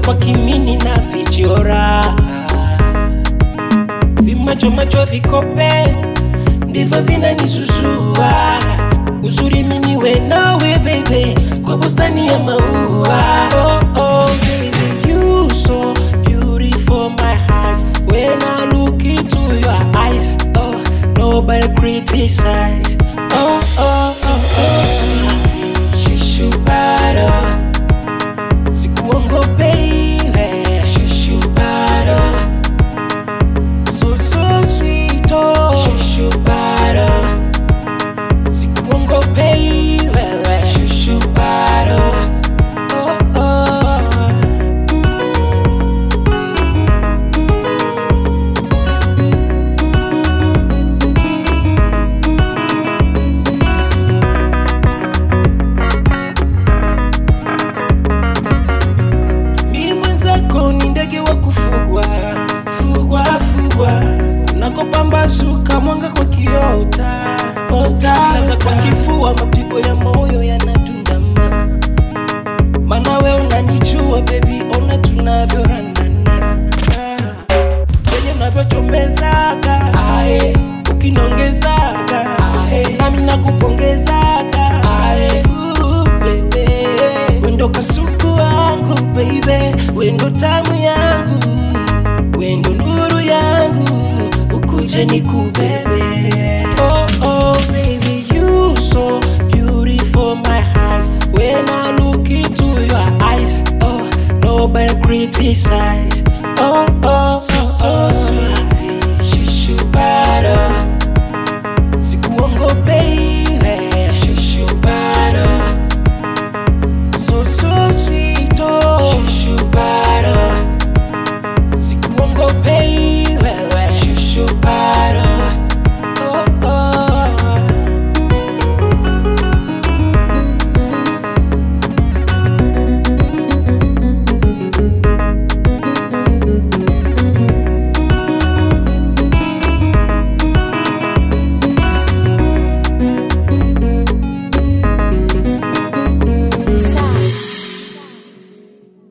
kwa kimini na vichora vimacho macho vikope ndivyo vinanisusua uzuri miniwe nawe bebe kwa bustani ya maua oh, oh, baby, you so beautiful my heart when I look into your eyes oh, nobody criticize oh, oh, so, so sweet shushu bado sikuongopei we shushu bado so so sweet oh shushu bado sikuongopei wewe shushu bado oh, oh. mi mwenzako ni ndege wa kufugwa fugwa fugwa kunakopambazuka mwanga kwa kiota ota laza kwa kifua mapigo ya moyo yanadundama mana we unanijua bebi ona tunavyoranana venye unavyochombezaga ae ukinongezaga ae nami nakupongezaga ae Ooh, baby wendo kasuku wangu baby wendo tamu yangu wendo nuru yangu ukuje ni kubebe oh, oh, baby you so beautiful my heart when I look into your eyes oh nobody criticize oh oh so so sweet